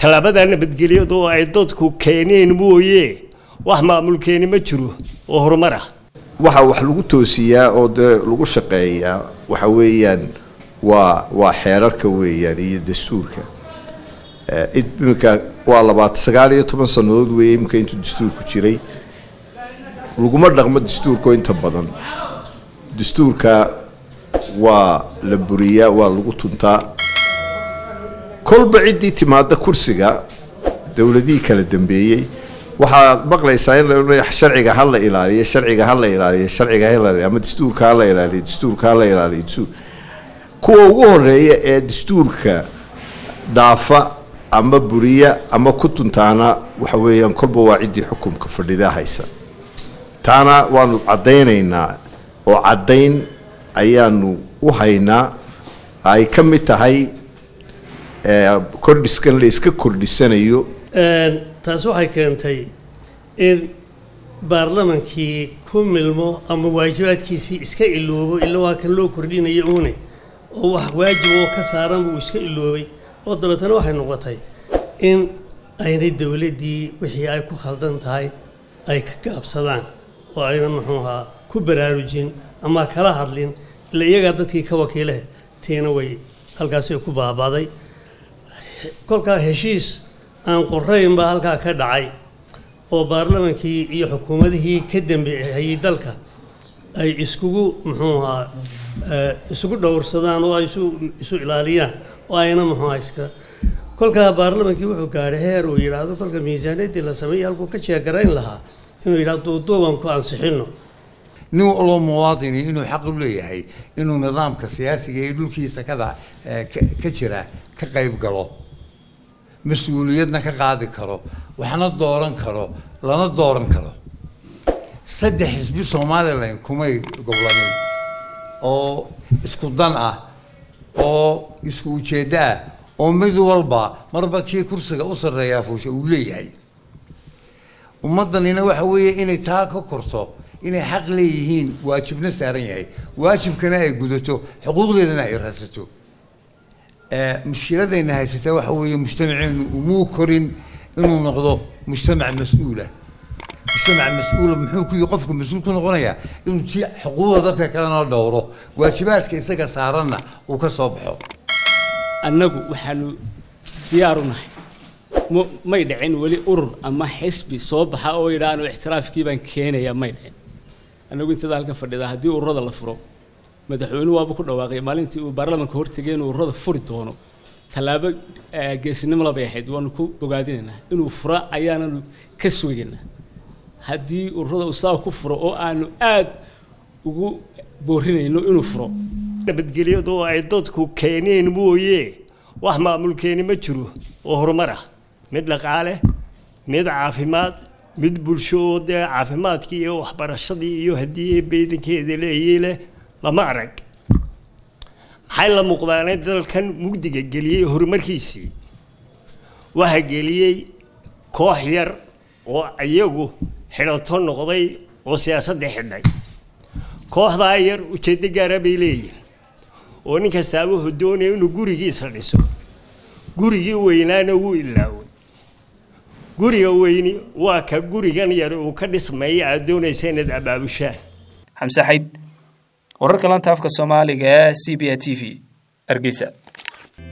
tallaabada nabadgelyadu oo ay dadku keeneen mooye wax maamulkeeni ma jiro oo horumar ah waxa wax lagu toosiyaa oo dee lagu shaqeeyaa waxa weeyaan waa waa xeerarka weeyaan iyo dastuurka iminka waa labaatan sagaal iyo toban sannadood weeye iminka intuu dastuurku jiray laguma dhaqmo dastuurka inta badan dastuurka waa la buriyaa waa lagu tuntaa kolba ciddii timaada kursiga dowladihii kala dambeeyey waxaad maqlaysaa in la sharciga ha la ilaaliyo sharciga ha la ilaaliyo sharciga ha la ilaaliyo ama dastuurka ha la ilaaliyo dastuurka ha la ilaaliyo dastuur kuwa ugu horeeya ee dastuurka dhaafa ama buriya ama ku tuntaana waxa weeyaan kolba waa ciddii xukumka fadhida haysa taana waanu caddaynaynaa oo caddayn ayaanu u haynaa ay ka mid tahay kordhiskan la iska kordhisanayo taasi waxay keentay in baarlamankii ku milmo ama waajibaadkiisii iska iloobo ila waa kan loo kordhinaya uune oo wax waajib oo ka saaran buu iska iloobay oo dabeetana waxay noqotay in aynay dowladdii wixii ay ku khaldan tahay ay ka gaabsadaan oo ayna muxuu ahaa ku baraarujin ama kala hadlin ila iyagaa dadkii ka wakiileh tiina way halkaasi ku baabaaday kolkaa heshiis aan qorayn baa halkaa ka dhacay oo baarlamankii iyo xukuumadihii ka dambeeyay dalka ay iskugu muxuu ahaa isugu dhowrsadaan oo ay isu isu ilaaliyaan oo ayna muxuu ahaa iska kolkaa baarlamankii wuxuu gaadhay heer uu yidhaahdo kolka miisaaniyaddii la sameeyey halkuu ka jeegarayn lahaa inuu yidhahdo duuduuban ku ansixino nin waloo muwaadini inuu xaq u leeyahay inuu nidaamka siyaasiga ee dhulkiisa kada ka jira ka qayb galo mas-uuliyadna ka qaadi karo waxna dooran karo lana dooran karo saddex xisbi somalilan kumay goblanin oo isku dan ah oo isku ujeeddo ah oo mid walba marba kii kursiga u sarreeyaa fuusha uu leeyahay ummaddanina waxa weeye inay taa ka korto inay xaq leeyihiin waajibna saaran yahay waajibkana ay gudato xuquuqdeedana ay raadsato mushkiladayna haysata waxa weeye mujtamaceenu umuu korin inuu noqdo mujtamac mas-uula mujtamac mas-uula muxuu ku qofka mas-uul ku noqonayaa inuu ti xuquuqda dadka kalena dhowro waajibaadka isaga saaranna uu ka soo baxo annagu waxaanu diyaar u nahay may dhicin weli urur ama xisbi soo baxa oo yidhaahno ixtiraafkii baan keenaya may dhicin annagu intada halkan fadhida haddii ururada la furo madaxweynuhu waaba ku dhawaaqay maalintii uu baarlamaanka hortegay inuu ururada furi doono tallaabo geesinimo labay ahayd waanu ku bogaadinaynaa inuu fura ayaananu ka sugaynaa haddii ururada uu saa ku furo oo aanu aad ugu boorinayno inuu furo nabadgelyadu oo ay dadku keeneen mooye wax maamulkeeni ma jiro oo horumar ah mid dhaqaale mid caafimaad mid bulsho oo dee caafimaadkii iyo waxbarashadii iyo haddii beedankeeda leeyay leh lama arag maxay la muuqdaanay dalkan mugdiga geliyey horumarkiisii waxa geliyey koox yar oo iyagu xidhato noqday oo siyaasadda xidhay kooxdaa yar ujeeddo gaara bay leeyihin oo nin kastaaba wuxuu doonaya inuu gurigiisa dhiso gurigii weynaana wuu ilaaway guriga weyni waa ka gurigan yar uu ka dhismaya aad doonaysa inaad abaabushaan xamse xayd wararka lanta afka soomaaliga ee c b a t v hargeysa